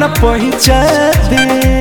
न पहुँचा दे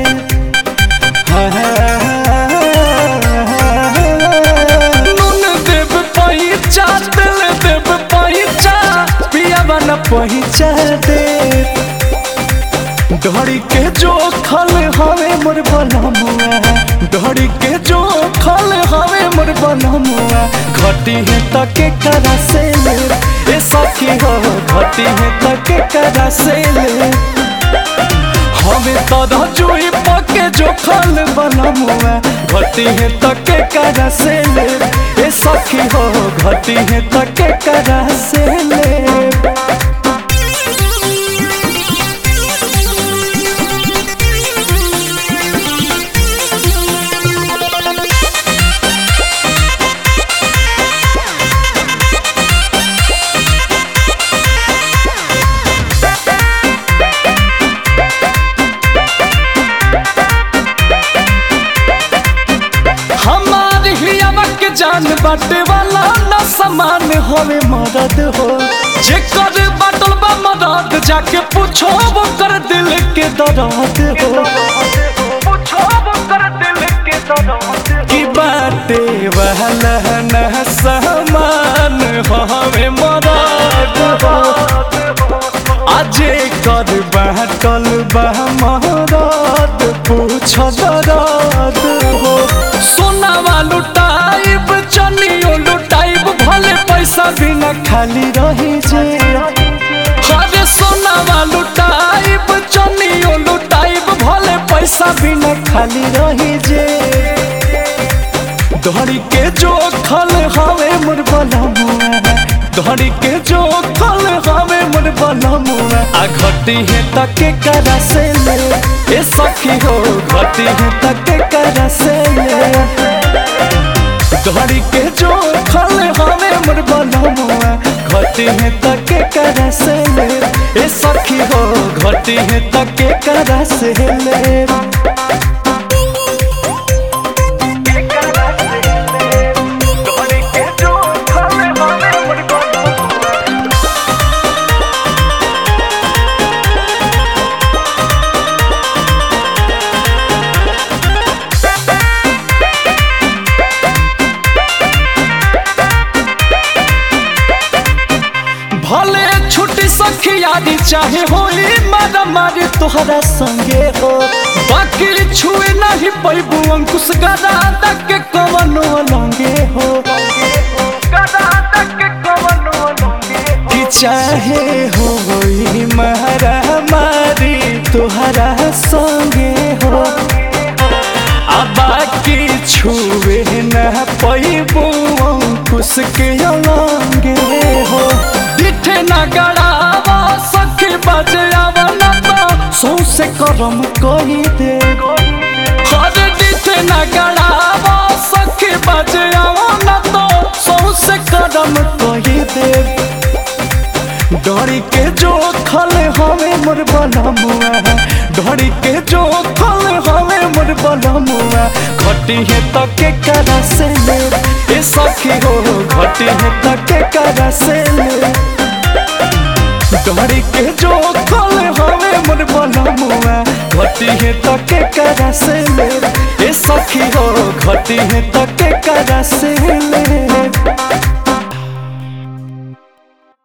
नून देव पहुँचा दिल देव पहुँचा पियावा न पहुँचा दे डोरी के जो खल हवे मोर बनमुआ डोरी के जो खल हवे मोर बनमुआ घटी है तके करा से ले ए सखी हो घटी है तके करा से ले हमें तदा जुई पके जो खल बनमुआ घटी है तके करा से ले ए सखी हो घटी है तके करा से ले हमार हियावा के जान बाटे वाला ना समान होवे मदद हो जे कर बाटल बा मदद जाके पूछो वो कर दिल के दर्द हो की बाटे वाला ना समान होवे मदद हो आजे कर बाटल बा मदद पूछो दर्द हो सोनावा लुटाइब चनियो लुटाइब भले पैसा बिना खाली रही जे हरे सोनावा लुटाइब चनियो लुटाइब भले पैसा बिना खाली रही जे धड़ी के जो खल हवे मोर बनमुआ धड़ी के जो खल हवे मोर बनमुआ आ घटी है तके करा से ले ए सखी हो घटी है तके करा से ले धड़ी के जो खल हवे मोर बनमुआ घटी है तके करा से ले ए सखी हो घटी है तके करा से ले भले छुट्टी सखियारी चाहे होई मारा मारे तोहरा संगे हो बाकी छुए नहीं पैबू अंकुश गदा तक के कवनो लंगे हो कि चाहे होई मारा मारी तोहरा संगे हो आ बाकी छुए न पैबू अंकुश के लंगे हो दिठे न गड़ावा सखी बजावा न तो सौसे करम कही दे हर दिठे न गड़ावा सखी बजावा न तो सौसे करम कही दे डरी के जो खल हवे मोर बनमुआ डरी के जो खल हवे मोर बनमुआ घटी है तके करा से ले ए सखी हो घटी है तके करा से ले डरी के जो खल हवे मोर बनमुआ घटी है तके करा से ले ए सखी हो घटी है तके करा से ले